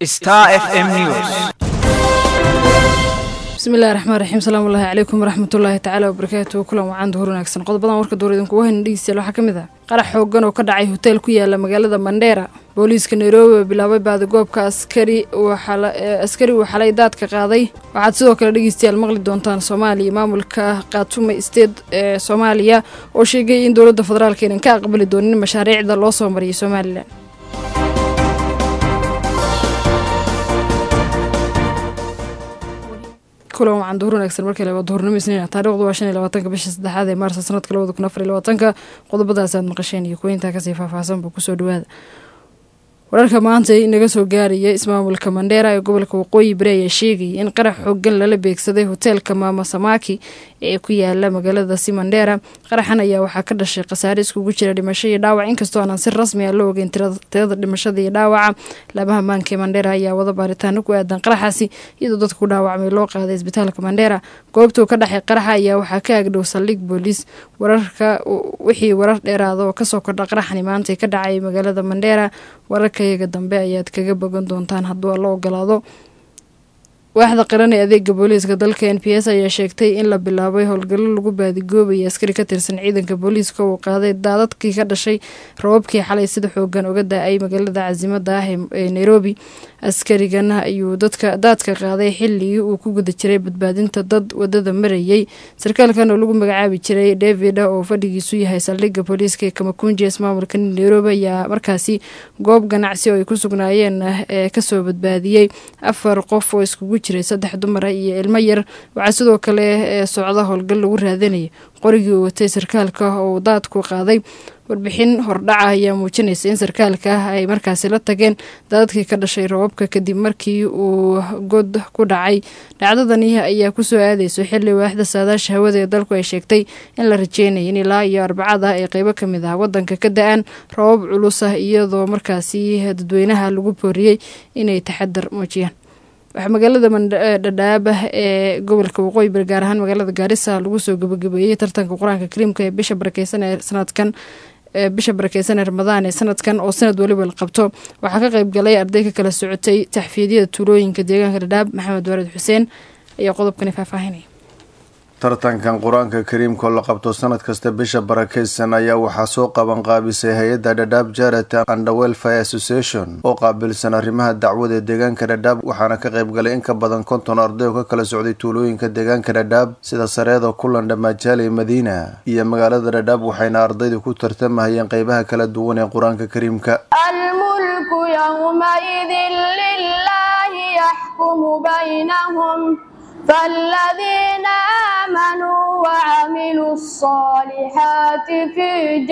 Star FM News. bismillahi raxmaan raxiim salaamu ullaahi calaykum waraxmatullaahi tacaala wabarakaatuhu kulan wacaan duhur wanaagsan qodobadan warka duur idinkugu hayna dhegeystayaal waxaa ka mid ah qarax xoogan oo ka dhacay hoteel ku yaala magaalada mandheera booliiska nairobi oo bilaabay baadigoobka askari askari uu xalay daadka qaaday waxaad sidoo kale dhegeystayaal maqli doontaan soomaaliya maamulka khaatume state ee soomaaliya oo sheegay in dowladda federaalka aynan ka aqbali doonin mashaariicda loo soo mariyay somalilan kulan wacan duhur wanaagsan markale waa duhurnimo isniina taarikhdu waa shan iyo labaatanka bisha saddexaad ee maarsa sanadka labada kun afar iyo labaatanka qodobadaas aad maqasheen iyo kuweyntaa kasii faahfaahsanba kusoo dhawaada wararka maanta inaga soo gaaraya ismaamulka mandheera ee gobolka waqooyi bari ayaa sheegayay in qarax xoogan lala beegsaday hoteelka maama samaki ee ku yaala magaaladaasi mandheera qaraxan ayaa waxaa ka dhashay khasaare iskugu jira dhimasho iyo dhaawac inkastoo aanan si rasmi ah la ogeyn tirada dhimashada iyo dhaawaca labaha maanka ee mandheera ayaa wada baaritaano ku aadan qaraxaasi iyadoo dadka ku dhaawacmay loo qaaday isbitaalka mandheera goobtuu ka dhexay qaraxa ayaa waxaa ka agdhow saldhig booliis wararka wixii warar dheeraada oo kasoo kordha qaraxani maanta ka dhacay magaalada mandheera wararkayaga dambe ayaad kaga bogan doontaan hadduu la ogolaado waaxda qaran ee adeega booliiska dalka n p s ayaa sheegtay in la bilaabay howlgallo lagu baadigoobayay askari ka tirsan ciidanka booliiska uu qaaday daadadkii ka dhashay rababkii xalay sida xoogan uga da-ay magaalada casimada ah ee nairobi askarigan ayuu dadka daadka qaaday xilligii uu ku guda jiray badbaadinta dad wadada marayay sarkaalkan oo lagu magacaabi jiray david oo fadhigiisu yahay saldhigga booliiska ee kamakunji ismaamulka nairobi ayaa markaasi goob ganacsi oo ay ku sugnaayeen ee kasoo badbaadiyey afar qof oo iskugu jiray saddex dumara iyo ilmo yar waxaa sidoo kale ee socda howlgal lagu raadanayay qorigii uu watay sarkaalka oo daadku qaaday warbixin hordhaca ayaa muujinaysa in sarkaalka ah ay markaasi la tageen daadadkii ka dhashay rababka kadib markii uu god ku dhacay dhacdadani ayaa kusoo aadeyso xilli waaxda saadaasha hawada ee dalku ay sheegtay in la rajeynaya in ilaa iyo arbacada ay qeybo ka mid ah wadanka ka da-aan rabab culus ah iyadoo markaasi dadweynaha lagu booriyey inay taxadar muujiyaan waxaa magaalada dhadhaaba ee gobolka waqooyi bari gaar ahaan magaalada gaarisa lagu soo gabagabeeyey tartanka qur-aanka kariimka ee bisha barakeysan ee sanadkan bisha barakeysan ee ramadaan ee sanadkan oo sanad weliba la qabto waxaa ka qeyb galay arday ka kala socotay taxfiidyada tuulooyinka deegaanka dhadhaab maxamed waarid xuseen ayaa qodobkani faahfaahinaya tartankan qur-aanka kariimkoo la qabto sanad kasta bisha barakeysan ayaa waxaa soo qaban qaabisay hay-adda dhadhaab jarity and welfare association oo qaabilsan arrimaha dacwada ee deegaanka dhadhaab waxaana ka qayb galay in ka badan konton arday oo ka kala socday tuulooyinka deegaanka dhadhaab sida sareeda kulan dhamaajaaley madiina iyo magaalada dhadhaab waxayna ardaydu ku tartamahayeen qeybaha kala duwan ee qur-aanka kariimka almulku yawmaidin lilahi yaxkumu baynahum فالذين آمنوا وعملوا الصالحات في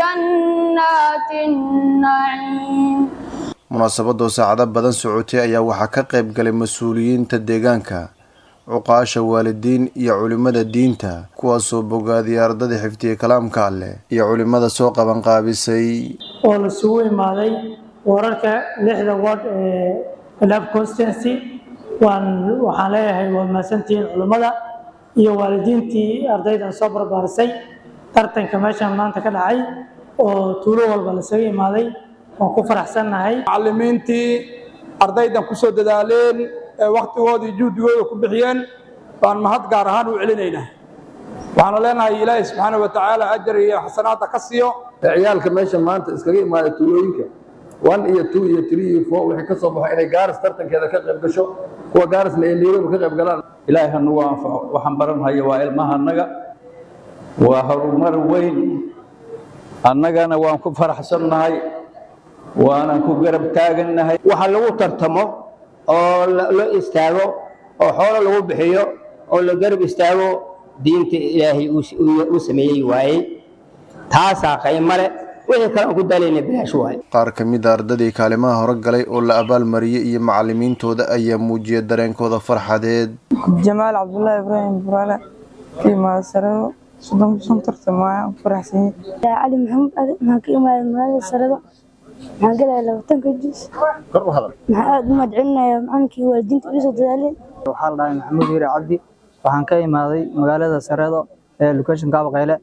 جنات النعيم munaasabadoo saacado badan socotay ayaa waxaa ka qayb galay mas-uuliyiinta deegaanka cuqaasha waalidiin iyo culimmada diinta kuwaasoo bogaadiyay ardada xifdiyey kalaamka alleh iyo culimmada soo qaban qaabisay oo lasugu imaaday wararka lixda ward ee lab constancy waan waxaan leeyahay waa mahadsantihiin culummada iyo waalidiintii ardaydan soo barbaarisay tartanka meeshan maanta ka dhacay oo tuulo walba lasaga imaaday waan ku faraxsannahay macallimiintii ardaydan ku soo dadaaleen ee wakhtigooda iyo juhdigooda ku bixiyeen baan mahad gaar ahaan u celinaynaa waxaanu leenahay ilaahay subxaana wa tacaala ajar iyo xasanaadda ka siiyo ciyaalka meesha maanta iskaga imaada tuulooyinka one iyo two iyo three iyo four wixii ka soo baxo inay gaaris tartankeeda ka qayb gasho kuwa gaarisna ay nairobi ka qayb galaan ilaahay hanugu anfaco waxaan baranhayo waa ilmaha annaga waa horumar weyn annagana waan ku faraxsannahay waanan ku garab taagannahay waxa lagu tartamo oo la istaago oo xoolo lagu bixiyo oo la garab istaago diinta ilaahay uu sameeyey waayey taasaa qiimo leh wixii kale aan ku daalayna bilaash waaye qaar ka mid a ardadii kaalimaha hore galay oo la abaalmariyey iyo macallimiintooda ayaa muujiyay dareenkooda farxadeed jamaal cabdullaahi ibraahim buraale kiimaada sarado soddon shan tartan waaya faraxsanyay cali maxamuud ali maxaan ka imaaday magaalada sarado maxaan galayaa labaatanka jus maxaan aada u mahadcelinayaa macalinkii waalidiinta iga soo dadaaleen waxaa la dhahay maxamuud hiire cabdi waxaan ka imaaday magaalada sareedo ee location kaabaqeyle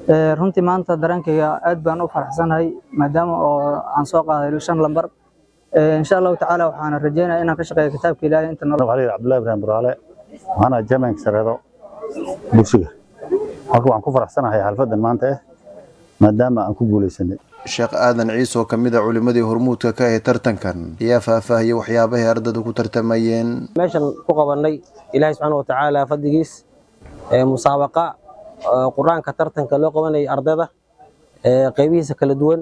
runtii maanta dareenkayga aad baan u faraxsanahay maadaama oo aan soo qaaday shan lambar insha allahu tacaala waxaana rajeynaya inaan ka shaqeeyo kitaabka ilaahay inta nolol علي عبد الله ibrahim buraale waxaana jamaanka sareedo bulshiga halka waxaan ku faraxsanahay xalfadan maanta eh maadaama aan ku guuleysanay sheekh aadan ciise oo ka mid a culimmadii hormuudka ka ahay tartankan ayaa faahfaahiyey waxyaabahay ardadu ku tartamayeen meeshan ku qabanay ilaahay subxaana watacaala fadligiis ee musaabaqa ee qur-aanka tartanka loo qabanayay ardayda ee qaybihiisa kala duwan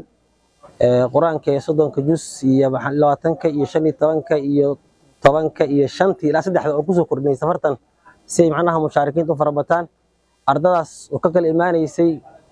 ee qur-aanka ee soddonka jus iyo maxaa- labaatanka iyo shan iyo tobanka iyo tobanka iyo shantii ilaa saddexda oo kusoo kordhinay safartan si ay macnaha mushaarikiinta u farabataan ardadaas oo ka kala imaanaysay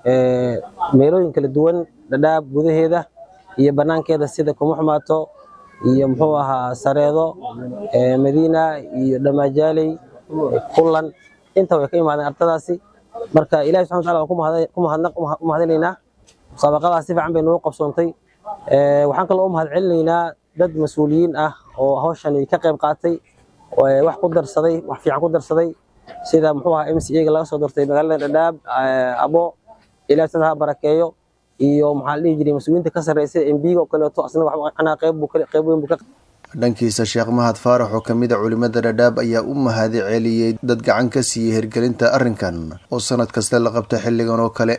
ee meelooyin kala duwan dhadhaab gudaheeda iyo banaankeeda sida kumuxmaato iyo muxuu ahaa sareedo ee madiina iyo dhamajaaley kullan inta way ka imaadeen ardadaasi marka ilahi subxana wataala waan ku mahad- ku mahadnaq- u mahadinaynaa musaabaqadaas si fiican bay noogu qabsoontay Ee, waxaan kaloo u mahad celinaynaa dad mas-uuliyiin ah oo hawshan ka qayb qaatay oo, ee, wax ku darsaday wax fiican ku darsaday sida muxuu ahaa mca ga laga soo doortay magaalada dhadhaab ee, abo ilahi subxaana ha barakeeyo iyo maxaa la dhihi jiray mas-uuliyiinta ka sarreeya sida mbiga oo kaleeto asna wax macnaha qayb buu ka- qayb weyn buu ka dhankiisa sheekh mahad faarax oo ka mid a culimmada dhadhaab ayaa u mahadi celiyey dad gacan ka siiyey hirgelinta arrinkan oo sanad kasta la qabta xilligan oo kale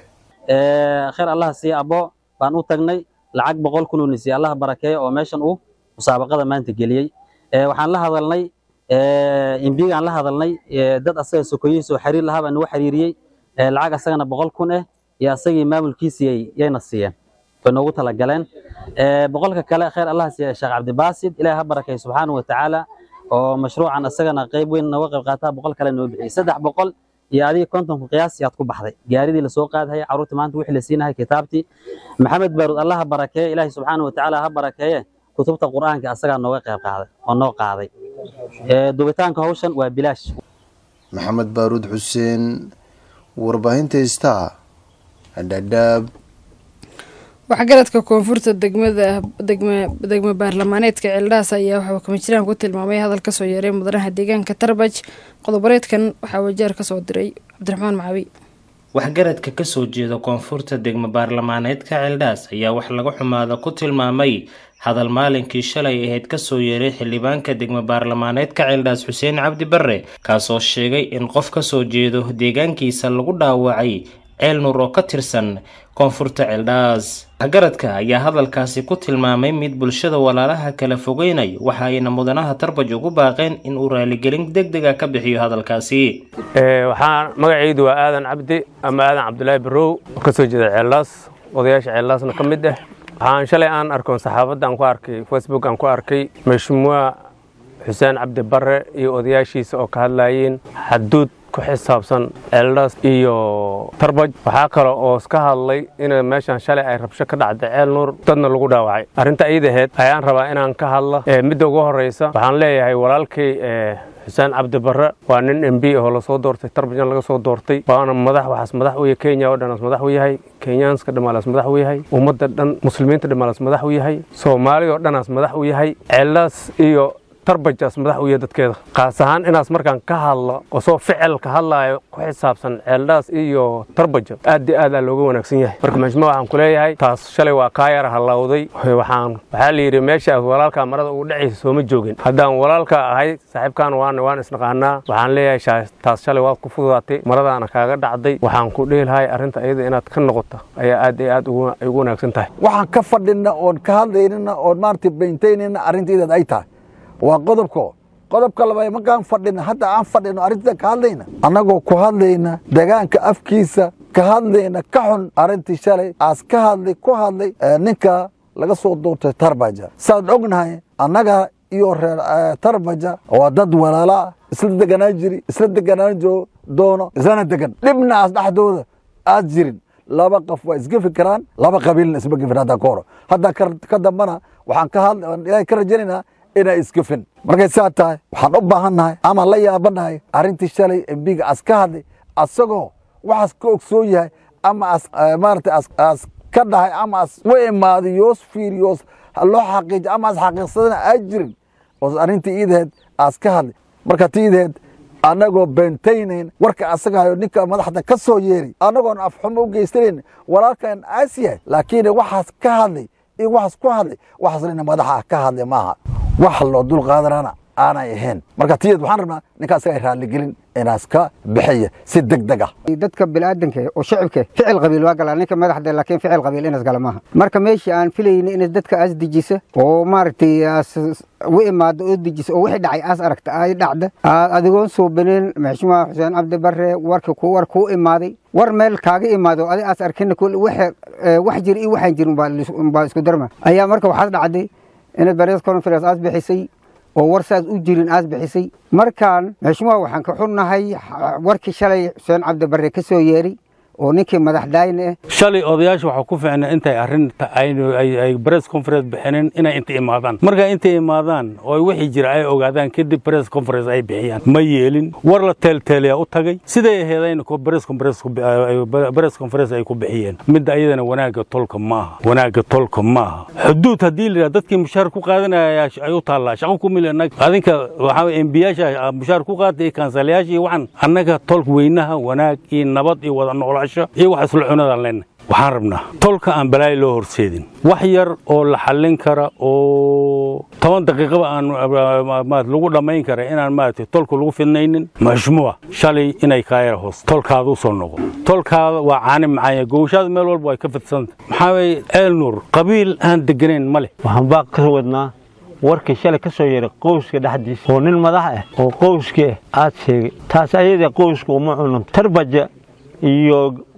Ee, khayr allah siiya abo baan u tagnay lacag boqol kun uu nisiye allah barakeeyo oo meeshan uu musaabaqada maanta geliyey Ee, waxaan la hadalnay imbigaan la hadalnay ee, dad asaga sokoyihiisa oo xiriir lahaa baa nagu xiriiriyey Ee, lacag asagana boqol kun eh iyo asagii maamulkiisii yay- yayna siiyeen way noogu talagaleen Ee, boqolka kale khayr allah siiya sheekh cabdibaasid ilaahi ha barakeeyo subxaanahu watacaala oo mashruucan asagana qayb weyn nooga qayb qaataa boqol kale noo bixiyey saddex boqol iyo adiga kontonku qiyaas yaad ku baxday gaaridii lasoo qaadahaya carruurtii maanta wixii la siinahay kitaabtii maxamed baaruud allah ha barakeeye ilaahi subxaana watacaala ha barakeeye kutubta qur'aanka asagaa nooga qayb qaaday oo noo qaaday Ee, dubitaanka hawshan waa bilaash maxamed baaruud xuseen warbaahinta star dhadhaab waxgaradka koonfurta degmada degma degma baarlamaaneedka ceeldhaas ayaa waxaa kamajiraan ku tilmaamay hadal kasoo yeeray mudanaha deegaanka tarbaj qodoboreedkan waxaa wajaar kasoo diray cabdiraxmaan macawi waxgaradka kasoo jeeda koonfurta degmo baarlamaaneedka ceeldhaas ayaa wax laga xumaada ku tilmaamay hadal maalinkii shalay ahayd kasoo yeeray xildhibaanka degmo baarlamaaneedka ceeldhaas xuseen cabdi barre kaasoo sheegay in qof kasoo jeedo deegaankiisa lagu dhaawacay ceel nuur oo ka tirsan koonfurta ceeldhaas waxgaradka ayaa hadalkaasi ku tilmaamay mid bulshada walaalaha kala fogeynay waxa ayna mudanaha tarbaj ugu baaqeen in uu raaligelin deg dega ka bixiyo hadalkaasi waxaan magacaydu waa aadan cabdi ama aadan cabdulaahi barow oo ka soo jeeda ceellaas odayaasha ceellaasna ka mid ah waxaan shalay aan arkoon saxaafadda aan ku arkay facebook aan ku arkay mashmuuca xuseen cabdi barre iyo odayaashiisa oo ka hadlayeen xaduud ku xisaabsan ceeldhaas iyo tarbaj waxaa kale oo iska hadlay in meeshan shalay ay rabsho ka dhacday ceel nuur dadna lagu dhaawacay arrinta iidaheed ayaan rabaa inaan ka hadla midda ugu horreysa waxaan leeyahay walaalkay xuseen cabdi barre waa nin m b oo lasoo doortay tarbajna laga soo doortay waana madax waxaas madax u yahay kenya oo dhanaas madax u yahay kenyaanska dhammaalaas madax u yahay ummadda dhan muslimiinta dhammaalaas madax u yahay soomaali oo dhanaas madax u yahay ceellaas iyo tarbajaas madax u yahay dadkeeda qaas ahaan inaas markaan ka hadlo oo soo ficil ka hadlaayo ku xisaabsan ceeldhaas iyo tarbaja aad iyo aad aa looga wanaagsan yahay marka majma waxaan ku leeyahay taas shalay waa kaa yara hallawday waxaan waxaa la yidhi meesha aad walaalkaa marada ugu dhacaysa sooma joogin haddaan walaalka ahay saaxiibkaan waan waan isnaqaanaa waxaan leeyahay taas shalay waad ku fududaatay maradaana kaaga dhacday waxaan ku dhihi lahay arrinta iyada inaad ka noqoto ayaa aad iyo aad ugu wanaagsan tahay waxaan ka fadhina oon ka hadlaynina oon maaragtay bayntaynayna arrintiidaad ay tahay waa qodobko qodobka labaad markaan fadhina hadda aan fadhino arrinta ka hadlayna annagoo ku hadlayna degaanka afkiisa ka hadlayna ka xun arrintii shalay aas ka hadlay ku hadlay ninka laga soo doortay tarbaja saad ognahay annaga iyo reer tarbaja waa dad walaalaa isla deganaan jiri isla deganaan doono islana degan dhibna aas dhexdooda aad jirin laba qof waa isgefi karaan laba qabiilna isma gefin hadda ka horo hadda ka dambana waxaan ka hadla ilaahay ka rajaynaynaa inay isgefin markay saa tahay waxaan u baahannahay ama la yaabanahay arrintii shalay embiga as ka hadlay asagoo waxaas ka ogsoon yahay ama as maaragtay as ka dhahay ama as u imaaday yoos fiiriyoos loo xaqiijo ama as xaqiiqsadana aa jirin oo arrintii iidaheed as ka hadlay marka ti iidaheed annagoo beentaynayn warka asagahayo ninka madaxda ka soo yeeray annagoon afxumo u geysanayn walaalkan aas yahay laakiin waxaas ka hadlay iyo waxaas ku hadlay waxaas ina madaxa ka hadlay maaha wax loo dul qaadanana aanay ahayn marka tiyeed waxaan rabnaa ninkaa isaga raaligelin inaas ka bixiya si deg deg ah dadka biniaadanka oo shacibka ficil qabiil waa galaa ninka madaxda laakiin ficil qabiil inas gala maaha marka meeshii aan filayna inas dadka aas dejisa oo maaragtay aas u imaado oo dejisa oo wixii dhacay aas aragta ay dhacda adigoon soo baneen maxshumaa xuseen cabdi bare warka ku war kuu imaaday war meel kaaga imaado adi aas arkina wax jir iyo waxaan jirin baa isku darma ayaa marka waxaad dhacday inaad barees conference aas bixisay oo war saas u jirin aas bixisay markaan maxshumaa waxaan ka xunnahay warkii shalay xuseen cabdi bare ka soo yeeray oo ninkii madaxdaayna ah shalay odayaasha waxaa ku ficna intay arrinta ay press conference bixineen inay inta imaadaan markaa intay imaadaan oo wixii jira ay ogaadaan kadib press conference ay bixiyaan ma yeelin war la teelteelaya u tagay siday aheedayna press conference press conference ay ku bixiyeen midda ayadana wanaagga tolka maaha wanaagga tolka maaha xuduud haddii la yidhaha dadkii mushaar ku qaadanaya ay u taallaa shaqo ku mil adinka waxaa embiyaasha mushaar ku qaata iyo kansalayaasha iyo waxaan annaga tolka weynaha wanaag iyo nabad iyo wada noolaa iyo wax isla cunadaan leenahay waxaan rabnaa tolka aan balaayo loo horseedin wax yar oo la xallin kara oo toban daqiiqaba aan lagu dhammayn kara inaan maaragtay tolka lagu fidnaynin mashmuuc shalay inay kaayara hoos tolkaada u soo noqo tolkaada waa caani macaanya gowshaada meel walba way ka fidsanta maxaa weeye ceel nuur qabiil aan deganayn ma leh waxaan baa ka wadnaa warkii shalay ka soo yeeray qowska dhexdiisa oo nin madax ah oo qowskii ah aad sheegay taas ayada qowska uma cunanto tarbaja iyo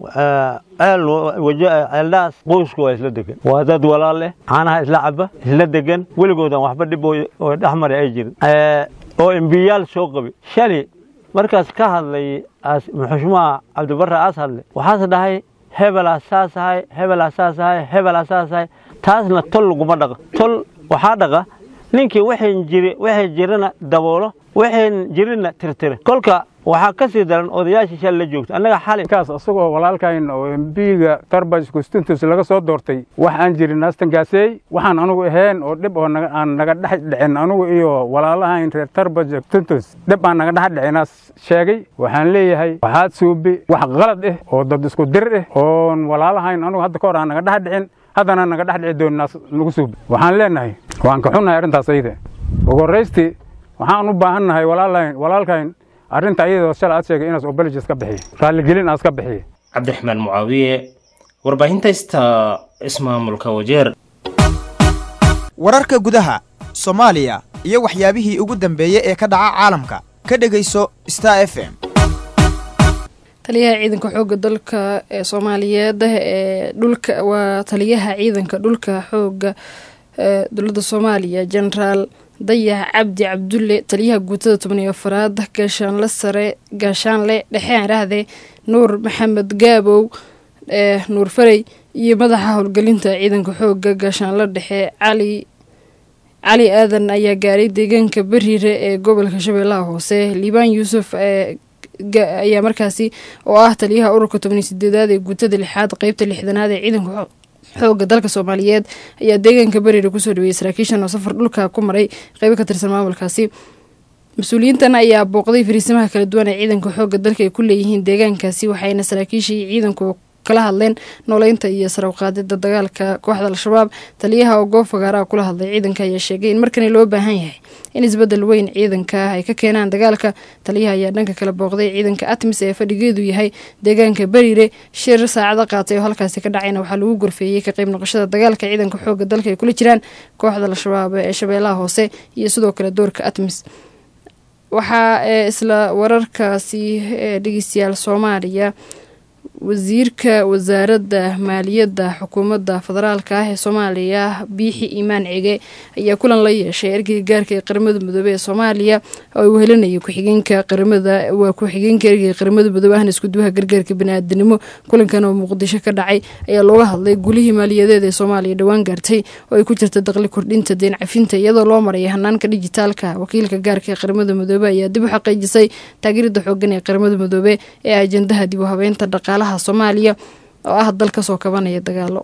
ceeldhaas qoysku waa isla degan waa dad walaal leh caanaha isla caba isla degan weligoodan waxba dhib oo dhexmari ay jirin oo embiyaal soo qabi shali markaas ka hadlay xushmaha cabdibarre aas hadlay waxaas dhahay hebelaa saas ahay hebelaa saas ahay hebelaa saas ahay taasna tol laguma dhaqa tol waxaa dhaqa ninkii waxayn jiri waxay jirana daboolo waxayn jirinna tirtire kolka waxaa ka sii daran odayaashii shal la joogta annaga xali kaas asagoo walaalkayn oo embiga tarbaj constituentus laga soo doortay wax aan jirin naastankaasey waxaan anugu ahayn oo dhib oo aan naga dhex dhicin anugu iyo walaalahayn reer tarbaj constituentus dhib aan naga dhex dhicinaas sheegay waxaan leeyahay waxaad suubi wax qalad ah oo dad isku dir ah oon walaalahayn anugu hadda ka hor aan naga dhex dhicin haddana naga dhex dhici doonin naas nagu suubi waxaan leenahay waan ka xunnahay arrintaas ayada ugu horraystii waxaan u baahannahay walaalahayn walaalkayn arrinta ayadoo shalay aad sheegay inaas obologies ka bixiye raalligelin aas ka bixiye cabdiraxmaan mucaawiye warbaahinta ista ismaamulka wajeer wararka gudaha soomaaliya iyo waxyaabihii ugu dambeeyey ee ka dhaca caalamka ka dhegayso star f m taliyaha ciidanka xooga dalka ee soomaaliyeed ee dhulka waa taliyaha ciidanka dhulka xooga ee dowladda soomaaliya genaraal dayax cabdi cabdulle taliyaha guutada toban iyo afaraad gaashaanle sare gaashaanle dhexe aan idhaahdee nuur maxamed gaabow ee nuur farey iyo madaxa howlgelinta ciidanka xooga gaashaanle dhexe cali cali aadan ayaa gaaray deegaanka beriire ee gobolka shabeellaha hoose liibaan yuusuf ee ayaa markaasi oo ah taliyaha ururka tobaniyo sideedaad ee guutada lixaad qeybta lixdanaad ee ciidanka xooga dalka soomaaliyeed ayaa deegaanka beriire kusoo dhaweeyey saraakiishan oo safar dhulka ku maray qeybo ka tirsan maamulkaasi mas-uuliyiintan ayaa booqday fariisimaha kala duwan ee ciidanka xooga dalka ay ku leeyihiin deegaankaasi waxayna saraakiishii ciidanku kala hadleen nooleynta iyo sarawqaadida dagaalka kooxda al-shabaab taliyaha oo goob fagaaraha kula hadlay ciidanka ayaa sheegay in markani loo baahan yahay in isbedel weyn ciidanka ay ka keenaan dagaalka taliyaha ayaa dhanka kala booqday ciidanka atmis ee fadhigeedu yahay deegaanka beriire shir saacado qaatay oo halkaasi ka dhacayna waxaa lagu gorfeeyey ka qayb noqoshada dagaalka ciidanka xooga dalka ay kula jiraan kooxda al-shabaab ee shabeellaha hoose iyo sidoo kale doorka atmis waxaa ee isla wararkaasi ee dhegeystayaal soomaaliya wasiirka wasaaradda maaliyadda xukuumadda federaalka ah ee soomaaliya biixi iimaan cige ayaa kulan la yeeshay ergeyga gaarka ee qaramada midoobey ee soomaaliya oo uu helinayay ku-xigeenka qaramada waa ku-xigeenka ergeyga qaramada midoobe ahna iskuduwaha gargaarka bani-aadanimo kulankan oo muqdisho ka dhacay ayaa looga hadlay gulihii maaliyadeed ee soomaaliya dhowaan gaartay oo ay ku jirta daqli kordhinta deen cafinta iyadoo loo maraya hanaanka dijitaalka wakiilka gaarka ee qaramada midoobe ayaa dib u xaqiijisay taageerada xoogan ee qaramada midoobe ee ajandaha dib u habeynta dhaqaalaha soomaaliya oo ah dal kasoo kabanaya dagaalo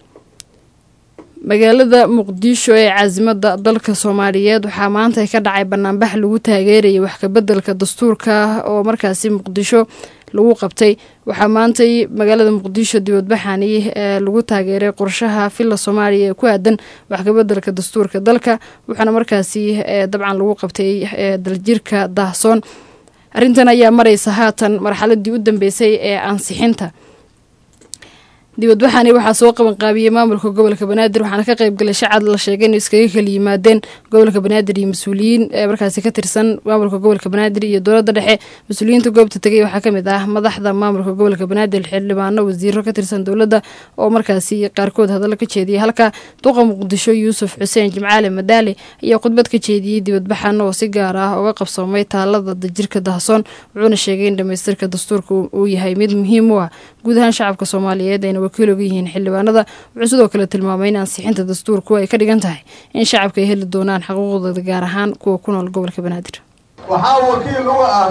magaalada muqdisho ee caasimada dalka soomaaliyeed waxaa maanta ka dhacay banaanbax lagu taageerayay wax kabedelka dastuurka oo markaasi muqdisho lagu qabtay waxaa maantay magaalada muqdisho dibadbaxani ee lagu taageeray qorshaha villa soomaaliya ee ku aadan wax kabedelka dastuurka dalka waxaana markaasi dabcan lagu qabtay daljirka daahsoon arrintan ayaa mareysa haatan marxaladii u dambeysay ee ansixinta dibadbaxani waxaa soo qabanqaabiyey maamulka gobolka banaadir waxaana ka qaybgalay shacab la sheegay inuu iskaga kala yimaadeen gobolka banaadir iyo mas-uuliyiin ee markaasi ka tirsan maamulka gobolka banaadir iyo dowladda dhexe mas-uuliyiinta goobta tegay waxaa kamid ah madaxda maamulka gobolka banaadir xildhibaano wasiiro ka tirsan dowladda oo markaasi qaarkood hadallo ka jeediyay halka duqa muqdisho yuusuf xuseen jimcaale madaale ayaa khudbad ka jeediyey dibadbaxan oo si gaar ah uga qabsoomay taalada dajirka dahsoon wuxuuna sheegay in dhamaystirka dastuurka uu yahay mid muhiim u ah guud ahaan shacabka soomaaliyeed ayna wakiil oga yihiin xildhibaanada wuxuu sidoo kale tilmaamay in ansixinta dastuurku ay ka dhigan tahay in shacabka ay heli doonaan xuquuqdooda gaar ahaan kuwa ku nool gobolka banaadir waxaa wakiil uga ah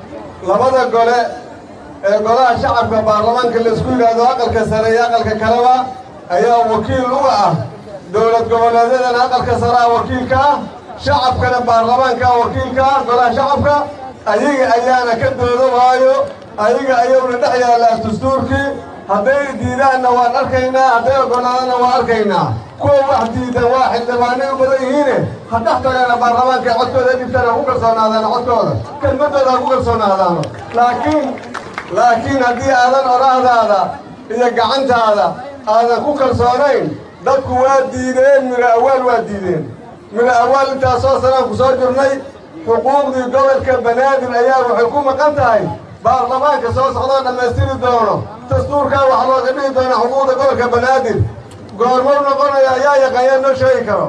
labada gole ee golaha shacabka baarlamaanka laisku yidhaahdo aqalka sare iyo aqalka kaleba ayaa wakiil uga ah dowlad goboleedyadana aqalka sare ah wakiilka ah shacabkana baarlamaanka ah wakiilka ah golaha shacabka ayaga ayaana ka doodo waayo ayaga ayuuna dhex yaallaa dastuurkii hadday diidaanna waan arkaynaa hadday oggolaadana waan arkaynaa kuwa wax diidan waa xildhibaanay u badan yihiine ha dhex tagaana baarlamaanka codkooda dhibtana ha ku kalsoonaadaano codkooda kelmaddooda ha ku kalsoonaadaano laakiin laakiin haddii aadan oraahdaada iyo gacantaada aadan ku kalsoonayn dadku waa diideen miro awaal waa diideen miro awaal intaasoo sanaan ku soo jirnay xuquuqdii gobolka banaadir ayaa waxay ku maqan tahay baarlamaanka soo socdoo dhammaystiri doono dastuurkaa wax looga dhihi doona xuquuqda gobolka banaadir goormuu noqonaya ayaa yaqaanyaan noo sheegi karo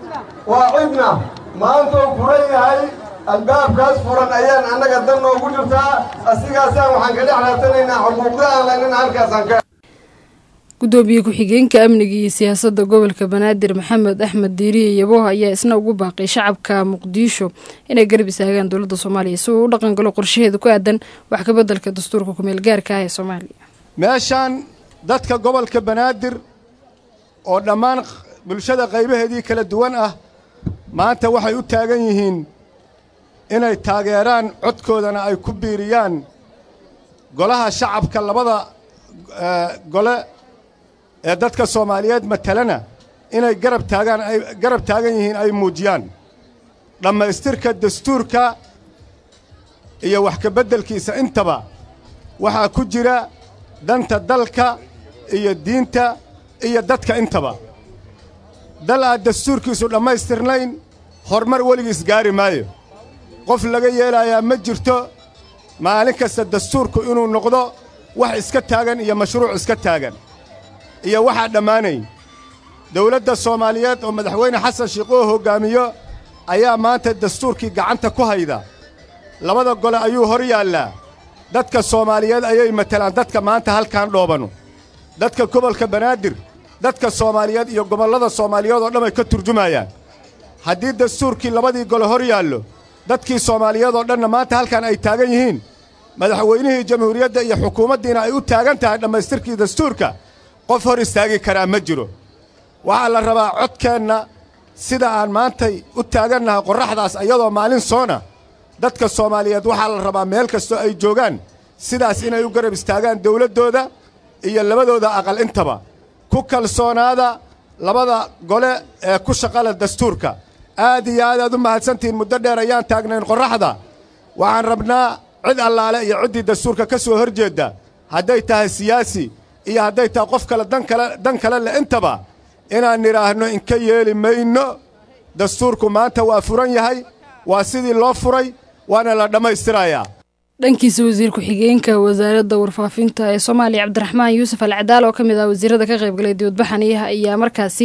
waa cidna maantuu furan yahay albaabkaas furan ayaan annaga dan noogu jirtaa asigaasaan waxaan ka dhex raadsanaynaa xuquuqda aan laynina halkaasaan ka gudoomiye ku-xigeenka amniga iyo siyaasadda gobolka banaadir maxamed axmed diiriye yabo ayaa isna ugu baaqay shacabka muqdisho inay garab istaagaan dowladda soomaaliya si uu u dhaqan galo qorshaheeda ku aadan wax kabeddelka dastuurka kumeel gaarka ah ee soomaaliya meeshaan dadka gobolka banaadir oo dhammaan bulshada qaybaheedii kala duwan ah maanta waxay u taagan yihiin inay taageeraan codkoodana ay ku biiriyaan golaha shacabka labada gole ee dadka soomaaliyeed matalana inay garab taagaan ay garab taagan yihiin ay muujiyaan dhammaystirka dastuurka iyo wax ka beddelkiisa intaba waxaa ku jira danta dalka iyo diinta iyo dadka intaba dal aad dastuurkiisu dhammaystirnayn horumar weligiis gaari maayo qof laga yeelayaa ma jirto maalin kasta dastuurku inuu noqdo wax iska taagan iyo mashruuc iska taagan iyo waxaa dhammaanayn dawladda soomaaliyeed oo madaxweyne xasan sheikh oo hoggaamiyo ayaa maanta dastuurkii gacanta ku hayda labada gole ayuu hor yaallaa dadka soomaaliyeed ayay matalaan dadka maanta halkaan dhoobanu dadka gobolka banaadir dadka soomaaliyeed iyo gobollada soomaaliyeed oo dhan ay ka turjumayaan haddii dastuurkii labadii gole hor yaallo dadkii soomaaliyeed oo dhanna maanta halkan ay taagan yihiin madaxweynihii jamhuuriyadda iyo xukuumaddiina ay u taagan tahay dhammaystirkii dastuurka qof hor istaagi karaa ma jiro waxaa la rabaa codkeenna sida aan maantay u taagannahay qorraxdaas iyadoo maalin soona dadka soomaaliyeed waxaa la rabaa meel kastoo ay joogaan sidaas inay u garab istaagaan dawladdooda iyo labadooda aqal intaba ku kalsoonaada labada gole ee ku shaqala dastuurka aad iyo aad aad u mahadsantihiin muddo dheer ayaan taagnayn qorraxda waxaan rabnaa cid allaale iyo ciddii dastuurka ka soo hor jeedda hadday tahay siyaasi iyo hadday tahay qof kale dan kale dan kale leh intaba inaan nidhaahno inka yeeli mayno dastuurku maanta waa furan yahay waa sidii loo furay waana la dhammaystirayaa dhankiisa wasiir ku-xigeenka wasaaradda warfaafinta ee soomaaliya cabdiraxmaan yuusuf al cadaal oo ka mid ah wasiirada ka qaybgalay dibadbaxaniyaha ayaa markaasi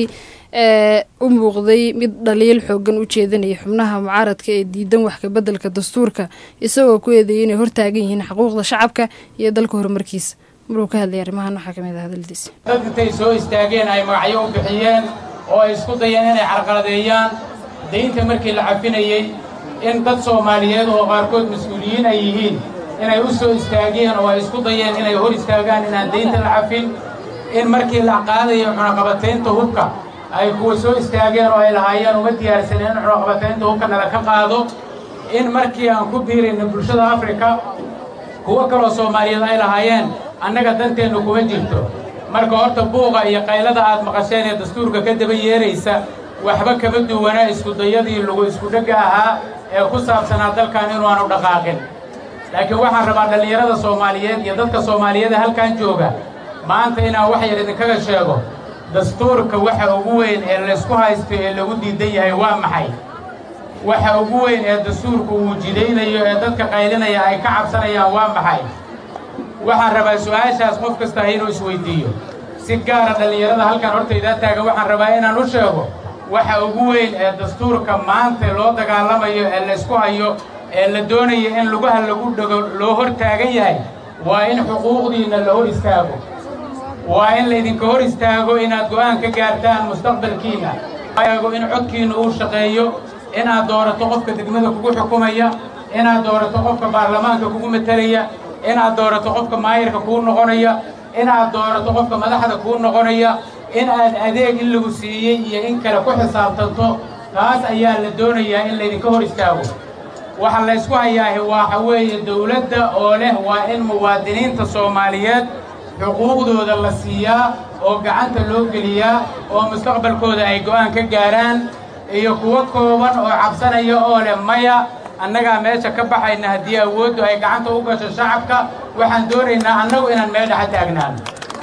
u muuqday mid dhaliil xoogan u jeedinaya xubnaha mucaaradka ee diidan wax kabeddelka dastuurka isagoo ku eedeeyay inay hortaagan yihiin xuquuqda shacabka iyo dalka horumarkiisa maruu ka hadlay arrimahan waxaa ka mid ah hadaldiisa dad intay soo istaageen ay magacyo u bixiyeen oo ay isku dayeen inay carqaladeeyaan daynta markii la cafinayey in dad soomaaliyeed oo qaarkood mas-uuliyiin ay yihiin inay u soo istaageen oo ay isku dayeen inay hor istaagaan inaan daynta la cafin in markii la qaadayo cunaqabataynta hubka ay kuwa soo istaageen oo ay lahaayeen uma diyaarsaneen in cunaqabataynta hubka nala ka qaado in markii aan ku biirayna bulshada afrika kuwo kaloo soomaaliyeed ay lahaayeen annaga danteennu kuma jirto marka horta buuqa iyo qaylada aad maqasheen ee dastuurka ka daba yeeraysa waxba kama duwanaa iskudayadii lagu iskudhegga ahaa ee ku saabsanaa dalkan inu aanu dhaqaaqin laakiin waxaan rabaa dhallinyarada soomaaliyeed iyo dadka soomaaliyeeda halkan jooga maanta inaan wax yar idinkaga sheego dastuurka waxa ugu weyn ee laysku haysto ee lagu diidan yahay waa maxay waxa ugu weyn ee dastuurku uu jidaynayo ee dadka qaylinaya ay ka cabsanayaan waa maxay waxaan rabaa su'aashaas qof kasta inuu isweyddiiyo si gaara dhallinyarada halkan hortaydaa taagan waxaan rabaa inaan u sheego waxa ugu weyn ee dastuurka maanta loo dagaalamayo ee laysku hayo ee la doonayo in lugaha lagu dhego loo hor taagan yahay waa in xuquuqdiinna la hor istaago waa in laydinka hor istaago inaad go'aan ka gaartaan mustaqbalkiinna in codkiinna uu shaqeeyo inaad doorato qofka degmada kugu xukumaya inaad doorato qofka baarlamaanka kugu matalaya inaad doorato qofka maayarka kuu noqonaya inaad doorato qofka madaxda kuu noqonaya in aad adeeg in lagu siiyey iyo in kale ku xisaabtanto taas ayaa la doonayaa in laydinka hor istaago waxa laysku hayaahi waxa weeye dawladda oo leh waa in muwaadiniinta soomaaliyeed xuquuqdooda la siiyaa oo gacanta loo geliyaa oo mustaqbalkooda ay go'aan ka gaaraan iyo kuwo kooban oo cabsanaya oo leh maya annagaa meesha ka baxayna haddii awooddu ay gacanta u gasho shacabka waxaan doonaynaa annagu inaan meel dhexa taagnaan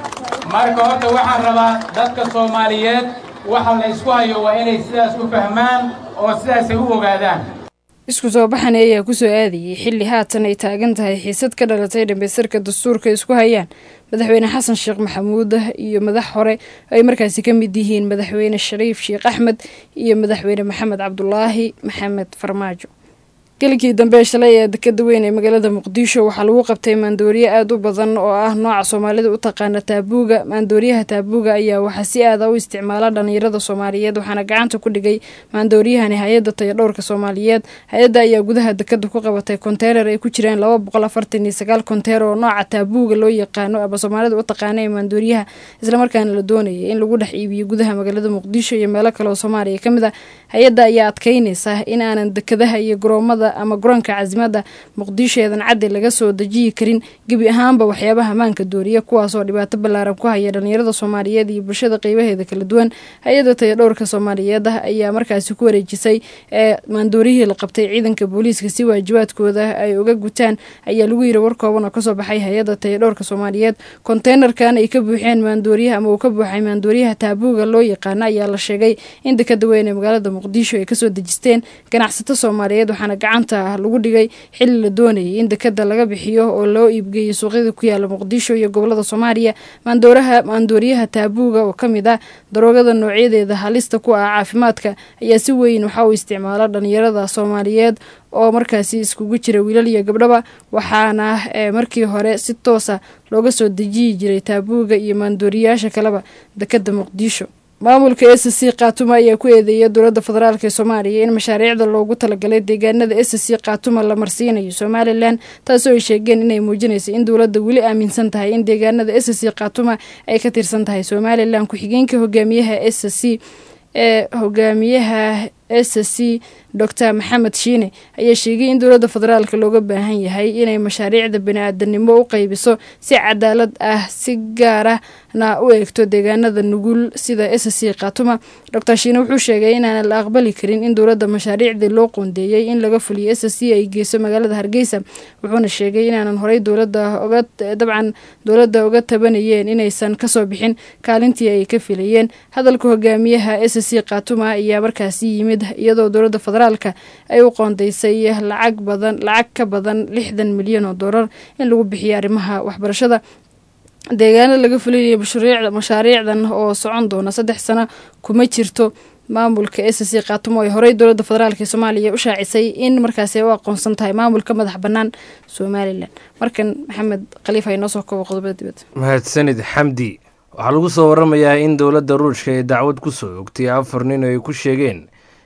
marka horta waxaan rabaa dadka soomaaliyeed waxa la ysku hayo waa inay sidaas u fahmaan oo sidaasay u ogaadaan isku soo baxani ayaa kusoo aadayey xilli haatan ay taagan tahay xiisad ka dhalatay dhambaystirka dastuurka isku hayaan madaxweyne xasan sheekh maxamuud iyo madax hore ay markaasi ka mid yihiin madaxweyne shariif sheekh axmed iyo madaxweyne maxamed cabdulaahi maxamed farmaajo gelikii dambe shalay ee dekada weyn ee magaalada muqdisho waxaa lagu qabtay maandooriye aada u badan oo ah nooca soomaalida u taqaana taabuuga maandooriyaha taabuuga ayaa waxaa si aada u isticmaala dhalinyarada soomaaliyeed waxaana gacanta ku dhigay maandooriyahani hay-adda tayadhowrka soomaaliyeed hay-adda ayaa gudaha dekada ku qabatay konteynar ay ku jiraan laba boqol afartan iyo sagaal konteer oo nooca taabuuga loo yaqaano ama soomaalida u taqaana ee maandooriyaha islamarkaana la doonayay in lagu dhex iibiyo gudaha magaalada muqdisho iyo meelo kale oo soomaaliya ka mid ah hay-adda ayaa adkeynaysa in aanan dekadaha iyo garoomada ama garoonka casimada muqdisho eedan caddi laga soo dejiyi karin gebi ahaanba waxyaabaha maanka dooriya kuwaasoo dhibaato ballaaran ku haya dhalinyarada soomaaliyeed iyo bulshada qeybaheeda kala duwan hay-adda tayadhowrka soomaaliyeed ah ayaa markaasi ku wareejisay ee maandooriyihii la qabtay ciidanka booliiska si waajibaadkooda ay uga gutaan ayaa lagu yiri war kooban oo kasoo baxay hay-adda tayadhowrka soomaaliyeed konteynerkan ay ka buuxeen maandooriyaha ama uu ka buuxay maandooriyaha taabuuga loo yaqaana ayaa la sheegay in dekada weyn ee magaalada muqdisho ay kasoo dejisteen ganacsato soomaaliyeed waxaana gacanta lagu dhigay xilli la doonayay in dekada laga bixiyo oo loo iibgeeyo suuqyada ku yaala muqdisho iyo gobolada soomaaliya maandooraha maandooriyaha taabuuga oo kamid ah daroogada noocyadeeda halista ku ah caafimaadka ayaa si weyn waxa uu isticmaala dhalinyarada soomaaliyeed oo markaasi iskugu jira wiilal iyo gabdhaba waxaana markii hore si toosa looga soo dejiyi jiray taabuuga iyo maandooriyaasha kaleba dekada muqdisho maamulka s c khaatuma ayaa ku eedeeya dowladda federaalk ee soomaaliya in mashaariicda loogu talagalay deegaanada s c khaatuma la marsiinayo somalilan taasoo ay sheegeen inay muujinaysa in dowladda weli aaminsan tahay in deegaanada s c khaatuma ay ka tirsan tahay somalilan ku-xigeenka hogaamiyaha s c ee hogaamiyaha s c dor maxamed shiine ayaa sheegay in dowladda federaalk looga baahan yahay inay mashaariicda bani-aadanimo u qeybiso si cadaalad ah si gaarana u eegto deegaanada nugul sida s c khatuma dor shiine wuxuu sheegay inaanan la aqbali karin in dowladda mashaariicdii loo qoondeeyey in laga fuliyo s c ay geyso magaalada hargeysa wuxuuna sheegay inaanan horey dowlada oga dabcan dowladda uga tabanayeen inaysan kasoo bixin kaalintii ay ka filayeen hadalka hogaamiyaha s c khatuma ayaa markaasi yimid iyadoo dowladda federaalka ay u qoondeysay lacag badan lacag ka badan lixdan milyan oo doolar in lagu bixiyo arrimaha waxbarashada deegaana laga fulinaya mashaariicdan oo socon doona saddex sano kuma jirto maamulka s c khaatumo ay horey dowladda federaalk ee soomaaliya u shaacisay in markaasi ay u aqoonsan tahay maamulka madax bannaan somalilan markan maxamed khaliif ay noo soo koobo qodobada dibadda mahadsanid xamdi waxaa lagu soo waramayaa in dowladda ruushka ay dacwad ku soo ogtay afar nin oo ay ku sheegeen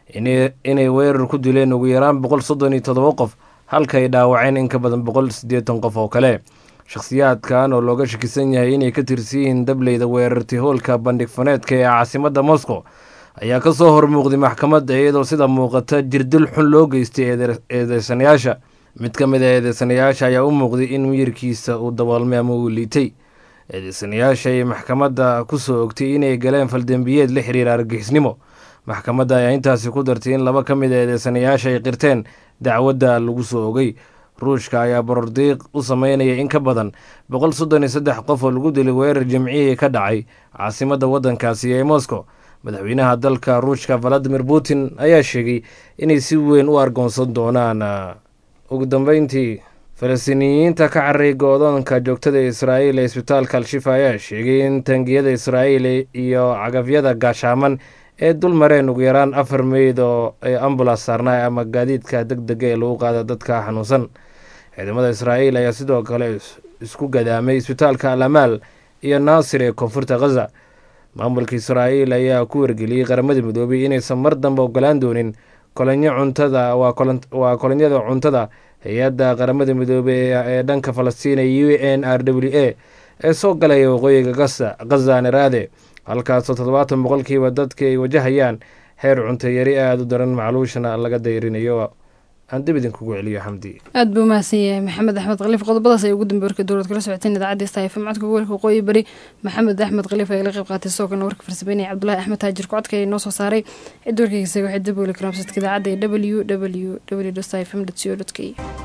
inay weerar ku dileen ugu yaraan boqol soddon iyo toddoba qof halka ay dhaawaceen in ka badan boqol siddeetan qof oo kale shakhsiyaadkan oo looga shakisan yahay inay ka tirsan yihiin dableyda weerartay hoolka bandhig faneedka ee caasimadda moscow ayaa ka soo hormuuqday maxkamadda iyadoo sida muuqata jirdil xun loo geystay eedeysanayaasha mid ka mid a eedeysanayaasha ayaa u muuqday in miyirkiisa uu daboolmay ama uu liitay eedeysanayaasha ay maxkamadda ku soo ogtay inay galeen faldembiyeed la xiriira argixisnimo maxkamadda ayaa intaasi ku dartay in laba ka mid a eedeysanayaasha ay qirteen dacwadda lagu soo ogay ruushka ayaa borordiiq u sameynaya in ka badan boqol soddon iyo saddex qof oo lagu dilay weerar jimcihii ka dhacay caasimadda waddankaasi ee moscow madaxweynaha dalka ruushka valadimir putin ayaa sheegay inay si weyn u argoonsan doonaan ugu dambeyntii falastiiniyiinta ka carray go-doonka joogtada ee israa'iil ee isbitaalka al-shifa ayaa sheegay in tangiyada israa'iil iyo cagafyada gaashaaman ee dul mareen ugu yaraan afar meyd oo ay ambulas saarnaa ama gaadiidka deg dega ee lagu qaada dadka xanuunsan ciidamada israa'iil ayaa sidoo kale isku gadaamay isbitaalka al amaal iyo naasir ee koonfurta khaza maamulka israa'iil ayaa ku wargeliyey qaramada midoobay inaysan mar dambe ogolaan doonin kolonyo cuntada waa kolonyada cuntada hay-adda qaramada midoobey ee dhanka falastiin ee u n r w a ee soo galaya waqooyiga gaza khaza neraade halkaasoo toddobaatan boqolkiiba dadka ay wajahayaan heer cunto yari aada u daran macluushana laga dayrinayo aan dib idinkugu celiyo xamdi aad buu mahadsan yahay maxamed axmed khaliif qodobadaas ay ugu dambe warka dowlad kala socoteen idaacadda staf codka gobolka waqooyi bari maxamed axmed khaliif ayaa la qayb qaatay sidoo kalena warka farsameynaya cabdulahi axmed taajir kocodka ayaa noo soo saaray cid warkayga isaga waxay dib weli karaamsadka idaacadda ee w w w stfm co k